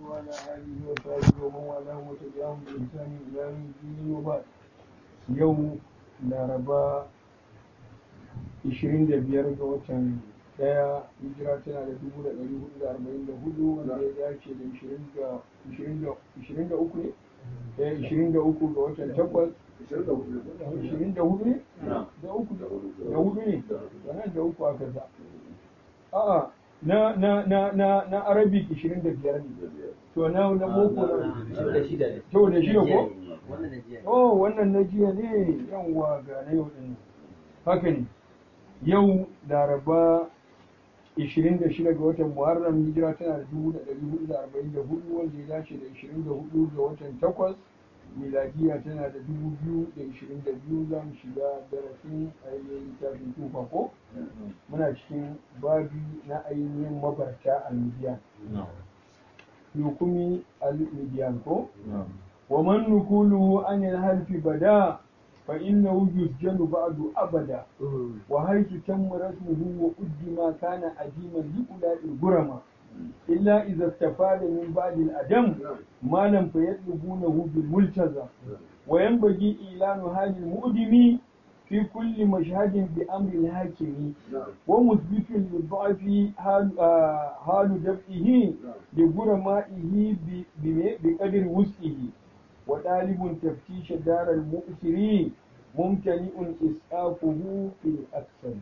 وعلى آله وصحبه ومن والاه وتبعهم بإحسان إلى يوم الدين وبعد يوم laraba 25 ga watan daya hijira tana da 1444 wanda ya dace da 23 ne? Eh, 23 ga watan takwas 24 ne? da uku da hudu ne wannan da uku aka sa a'a na na na na na arabic 25 ne to na na boko na to da shida ko oh wannan na jiya ne yawwa ga na yau din haka ne yau laraba 26 ga watan muharram hijira tana da 1444 wanda ya dace da 24 ga watan takwas miladiya tana da 2022 za mu shiga darasin ainihin littafin tufa ko muna cikin babi na ainihin mabarta al-midiyan hukumi al-midiyan ko ومن نقوله عن الحرف بدا فإنه يسجن بعد أبدا وحيث تم رسمه وقدم كان أديما لأولاء الغرماء إلا إذا استفاد من بعد الأدم ما لم فيطلبونه بالملتزم وينبغي إعلان هذا المؤدم في كل مشهد بأمر الحاكم ومثبت للضعف حال دفعه لغرمائه بقدر وسعه وطالب تفتيش دار المؤسرين ممتنئ إسعافه في الأكثر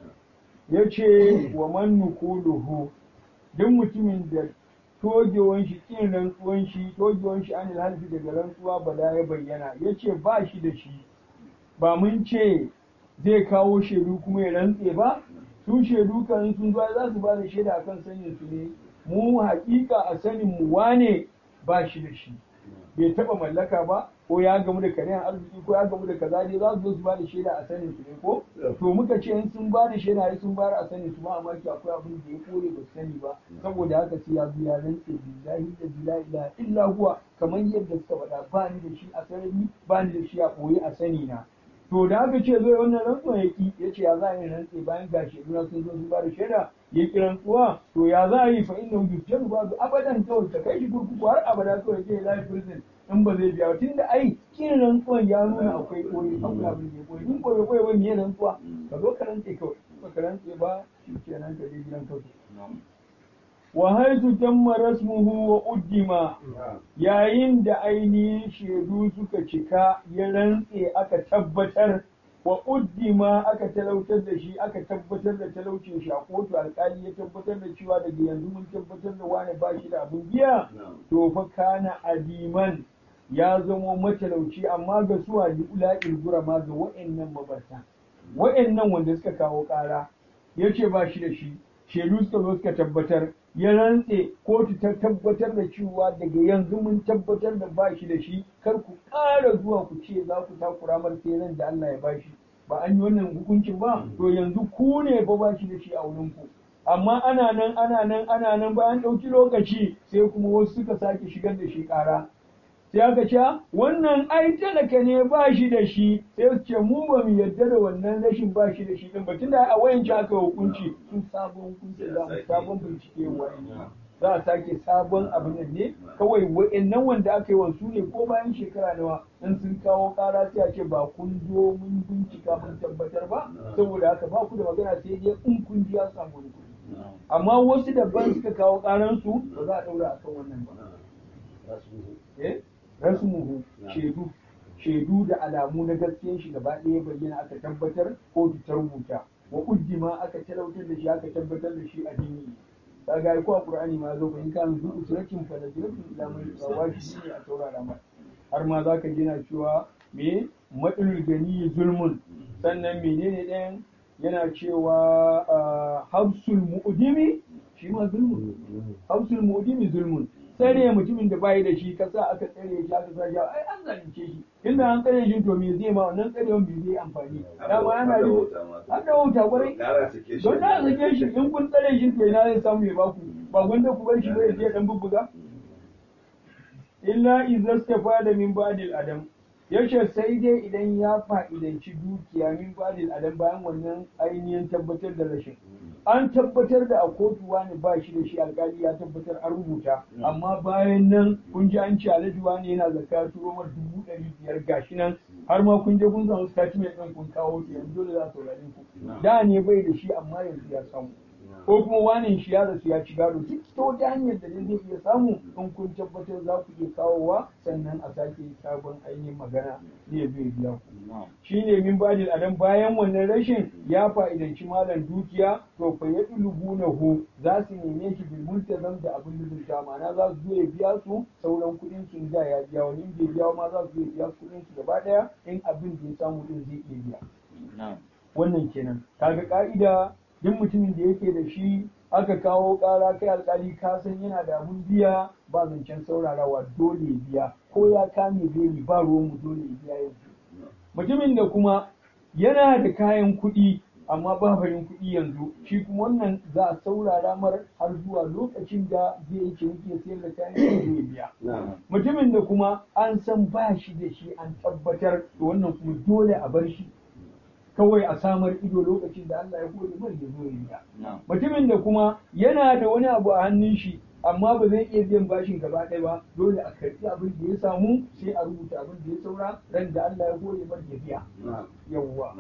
yace wa man nukuluhu duk mutumin da togewan shi kin rantsuwan shi togewan shi anil halfi daga rantsuwa bala ya bayyana yace ba shi da shi ba mun ce zai kawo shaidu kuma ya rantse ba su shaidu kan sun zo za su ba da shaida akan sanin su ne mu hakika a sanin mu wane ba shi da shi bai taba mallaka ba ko ya gamu da karen arziki ko ya gamu da kaza dai za su zo su ba da shaida a sanin su ne ko to muka ce in sun ba da shaida ai sun bayar a sanin su ma amma ki akwai abin da ya kore ba su sani ba saboda haka sai ya biya rantse billahi da billahi illa illa huwa kamar yadda suka faɗa ba ni da shi a sarari ba ni da shi a ɓoye a sani na to da aka ce zai wannan rantsuwa ya ki ya ce ya za a yi rantse bayan ga sheduna sun zo sun ba da shaida ya ki rantsuwa to ya za a yi fa inna yusjanu ba abadan kawai ta kai shi kurkuku har abada kawai ke life prison in ba zai biya tun da ai kin rantsuwan ya nuna akwai koyi akwai abin da ya koyi in koyi koyi ba me rantsuwa ka zo ka rantse kawai ba ka rantse ba shi kenan ka je gidan kawai wa haitu tamma rasmuhu wa uddima yayin da ainihin shaidu suka cika ya rantse aka tabbatar wa uddima aka talautar da shi aka tabbatar da talaucin shi a kotu alkali ya tabbatar da cewa daga yanzu mun tabbatar da wani ba shi da abin biya to fa kana adiman ya zamo matalauci amma ga su a ula'il gurama ga wa'annan mabarta wa'annan wanda suka kawo ƙara ya ce ba shi da shi shaidu suka zo suka tabbatar ya rantse kotu ta tabbatar da cewa daga yanzu mun tabbatar da ba shi da shi kar ku ƙara zuwa ku ce za ku takura mar sai da Allah ya ba shi ba an yi wannan hukuncin ba to yanzu ku ne ba ba shi da shi a wurin ku amma ana nan ana nan ana nan bayan ɗauki lokaci sai kuma wasu suka sake shigar da shi ƙara sai aka ce wannan ai talaka ne ba shi da shi sai su ce mu ba mu yarda da wannan rashin ba shi da shi din ba tunda a wayan aka hukunci sun sabon hukunci za mu sabon bincike wayan za a sake sabon abin nan ne kawai wa'annan wanda aka yi wa su ne ko bayan shekara nawa in sun kawo kara sai a ce ba kun zo mun bincika mun tabbatar ba saboda haka ba ku da magana sai dai in kun ji ya samu wani kuɗi amma wasu daban suka kawo karansu ba za a ɗaura akan wannan ba. Eh? rasmuhu shaidu shaidu da alamu na gaskiyan shi gaba ɗaya bayyana aka tabbatar ko ta rubuta wa uddima aka talautar da shi aka tabbatar da shi a dini kaga ko a qur'ani ma zo in kan zu usratin fa najratun ila man wajibi ne a taurara ma har ma zaka ji na cewa me matsalul gani zulmun sannan menene ɗayan yana cewa habsul mu'dimi shi ma zulmun habsul mu'dimi zulmun tsare mutumin da bayi da shi ka sa aka tsare shi aka sa shi ai an zalunce shi inda an tsare shi to me zai ma wannan tsarewan bai zai amfani dama ana yi an da wauta kwarai don da sake shi in kun tsare shi to ina zai samu ya baku ba gwanda ku bar shi ba ya je dan bubbuga illa idza da min ba'dil adam yace sai dai idan ya fa'idanci dukiya min badil adam bayan wannan ainihin tabbatar da rashin an tabbatar da a kotu wani ba shi da shi alkali ya tabbatar an rubuta amma bayan nan kun ji an ce alhaji wani yana zakka turo mar dubu ɗari biyar gashi nan har ma kun je kun samu statement ɗin kun kawo ki yanzu dole za su saurare ku da ne bai da shi amma yanzu ya samu ko kuma wanin shi ya rasu ya ci gado duk ta wata hanyar da zai iya samu in kun tabbatar za ku iya kawowa sannan a sake sabon ainihin magana zai zai biya ku shi ne min badil adam bayan wannan rashin ya fa'idanci malam dukiya to fa ya hu za su neme shi bil multazam da abin lulunta ma'ana za su zo ya biya su sauran kuɗin sun da ya biya wani in bai biya ma za su zo ya biya su kuɗin su gaba ɗaya in abin da ya samu din zai iya biya wannan kenan kaga ka'ida duk mutumin da yake da shi aka kawo ƙara kai alƙali ka san yana da abun biya ba zancen saurarawa dole ya biya ko ya kame beli ba ruwan mu dole ya biya yanzu mutumin da kuma yana da kayan kuɗi amma ba farin kuɗi yanzu shi kuma wannan za a saurara mar har zuwa lokacin da zai yi ciniki sayar da kayan kuɗi ya biya mutumin da kuma an san ba shi da shi an tabbatar da wannan kuma dole a bar shi kawai a samar ido lokacin da Allah ya kore mai ya zo ya mutumin da kuma yana da wani abu a hannun shi amma ba zai iya biyan bashin gaba ɗaya ba dole a karɓi abin da ya samu sai a rubuta abin da ya saura ran da Allah ya kore mai ya biya yawwa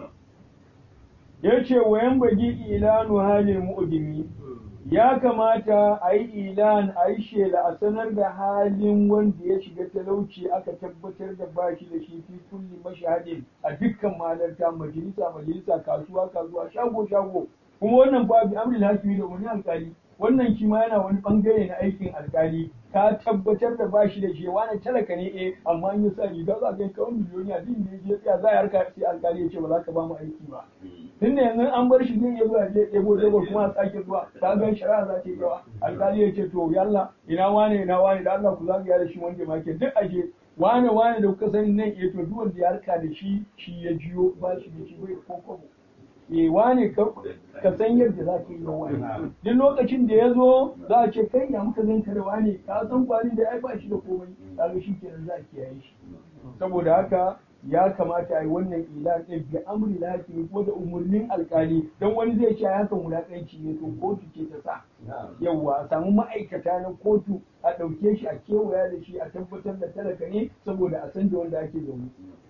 ya ce wayan bagi ilanu halin mu'udimi ya kamata a yi ilan a yi shela a sanar da halin wanda ya shiga talauci aka tabbatar da bashi da shi fi kulli mashahadin a dukkan malarta majalisa majalisa kasuwa kasuwa shago shago kuma wannan ba bi amril hakimi da wani alkali wannan shi ma yana wani bangare na aikin alkali ka tabbatar da bashi da shi wani talaka ne eh amma in ya sa riga za ka yi kawai miliyoniya din da ya tsaya za a harka sai alkali ya ce ba za ka ba mu aiki ba tun da yanzu an bar shi zai iya zuwa je ɗebo ɗebo kuma a sake zuwa ta ga shari'a za ta yi yawa alkali ya ce to yalla ina wane ina wane da Allah ku zagaya da shi wanda ma ke duk aje wane wane da kuka sani nan eh to duk wanda ya harka da shi shi ya jiyo ba shi da shi bai ko kwabo eh wane ka san yadda za ka yi da wani duk lokacin da ya zo za a ce kai ya muka zan da wane ka san kwari da ai ba shi da komai kaga shi kenan za a kiyaye shi saboda haka ya kamata a yi wannan ilan ɗin bi amri lafi ko da umarnin alkali don wani zai ce hakan wulaƙanci ne to kotu ce ta sa yawwa a samu ma'aikata na kotu a ɗauke shi a kewaya da shi a tabbatar da talaka ne saboda a san da wanda ake zaune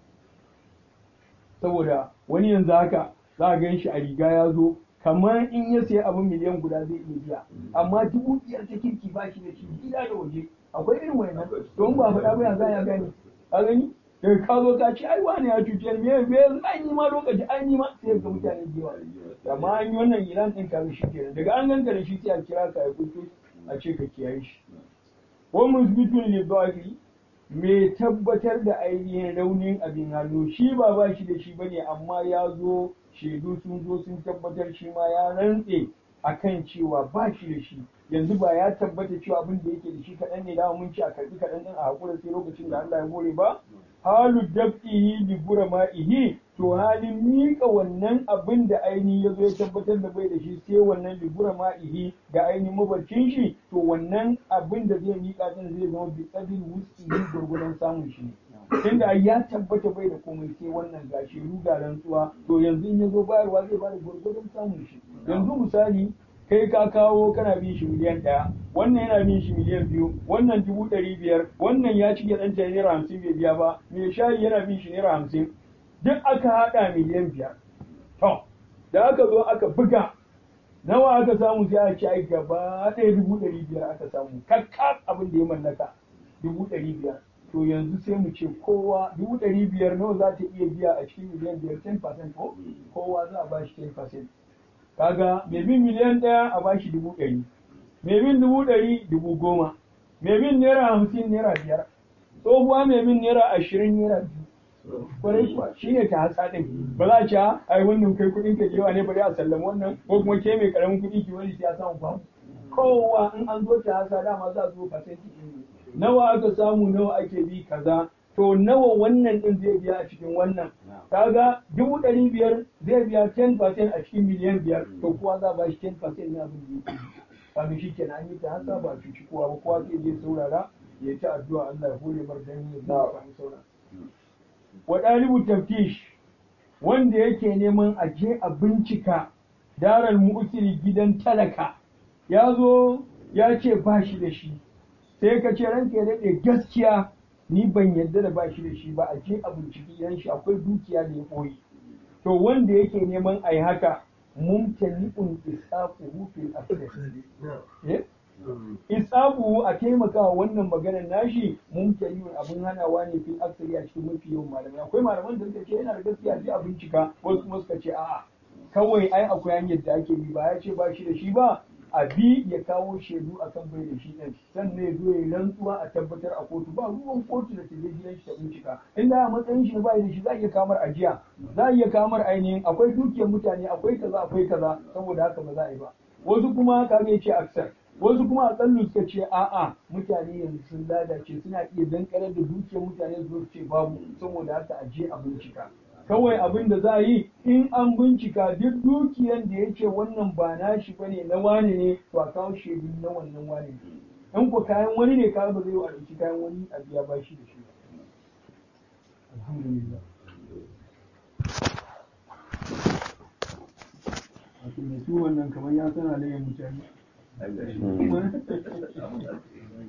saboda wani yanzu haka za a gan shi a riga ya zo kamar in ya sayi abin miliyan guda zai iya biya amma dubu biyar ta kirki ba shi da shi gida da waje akwai irin wannan don ba faɗa ba ya za ya gani a gani daga ka zo ka ce ai wani ya cuce ni me me an yi ma lokaci an yi ma sai ga mutane da yawa amma an yi wannan ilan din ka shi kenan daga an ganka da shi sai a kira ka ya kuto a ce ka kiyaye shi wa musbitun li dhafi me tabbatar da ainihin raunin abin hannu shi ba ba shi da shi bane amma ya zo shaidu sun zo sun tabbatar shi ma ya rantse akan cewa ba shi da shi yanzu ba ya tabbata cewa abin da yake da shi kaɗan ne da mun ci a karɓi kaɗan ɗin a haƙura sai lokacin da Allah ya more ba halu dab'ihi li burama'ihi to halin miƙa wannan abin da aini ya zo ya tabbatar da bai da shi sai wannan li burama'ihi ga ainihin mabarcin shi to wannan abin da zai miƙa din zai zama bi qadin wus'ihi gurgudan samun shi tunda ya tabbata bai da komai sai wannan gashi ruga rantsuwa to yanzu in ya zo bayarwa zai bada gurgudan samun shi yanzu misali kai ka kawo kana bin shi miliyan ɗaya wannan yana bin shi miliyan biyu wannan dubu ɗari biyar wannan ya ci ɗan ta naira hamsin bai biya ba mai shayi yana bin shi naira hamsin duk aka haɗa miliyan biyar to da aka zo aka buga nawa aka samu sai a ci ai gaba ɗaya dubu ɗari biyar aka samu kakkaf abin da ya mallaka dubu ɗari biyar to yanzu sai mu ce kowa dubu ɗari biyar nawa za ta iya biya a cikin miliyan biyar 10% ko kowa za a ba shi 10% kaga mai bin miliyan ɗaya a bashi dubu ɗari mai bin dubu ɗari dubu goma mai bin naira hamsin naira biyar tsohuwa mai bin naira ashirin naira biyu kwarai kuwa shi ne ta hatsa ɗin ba za a ce ai wannan kai kuɗin ka jewa ne bari a sallama wannan ko kuma ke mai karamin kuɗi ki wani ya samu ba kowa in an zo ta hatsa dama za a zo fasenti nawa aka samu nawa ake bi kaza to nawa wannan din zai biya a cikin wannan kaga dubu ɗari biyar zai biya 10% a cikin miliyan biyar to kowa za ba shi 10% na abin da yake kaga shi kenan an yi ta hasa ba cuci kowa ba kowa sai je saurara ya ta addu'a Allah ya hore mar dan ya samu saurara wa ɗalibu taftish wanda yake neman a je a bincika daral mu'siri gidan talaka ya zo ya ce ba shi da shi sai ka ce ranka ya daɗe gaskiya ni ban yarda da ba shi da shi ba a je a binciki gidan shi akwai dukiya da ya ɓoye to wanda yake neman a yi haka mumtani'un isaquhu fil asli eh isabu a taimakawa wannan maganar nashi mumtani'un abin hanawa ne fil asli a cikin mafi yawan malamai akwai malaman da suka ce yana da gaskiya je a bincika wasu kuma suka ce a'a kawai ai akwai hanyar da ake bi ba ya ce ba shi da shi ba a bi ya kawo shaidu a kan bai da shi ɗin sannan ya zo ya rantsuwa a tabbatar a kotu ba ruwan kotu da taje gidan shi ta bincika inda a matsayin shi na bai da shi za a iya kamar ajiya za a iya kamar ainihin akwai dukiyar mutane akwai kaza akwai kaza saboda haka ba za a yi ba wasu kuma kaga ya ce aksar wasu kuma a tsallu suka ce a'a mutane yanzu sun lalace suna iya dankarar da dukiyar mutane su ce babu saboda haka a je a bincika kawai abin da za a yi in an bincika duk dukiyan da yake wannan ba nashi bane na wane ne to a kawo shaidu na wannan wane ne in ko kayan wani ne ka ba zai yi a ɗauki kayan wani a biya bashi da shi alhamdulillah wato mai su wannan kamar ya sana da yin mutane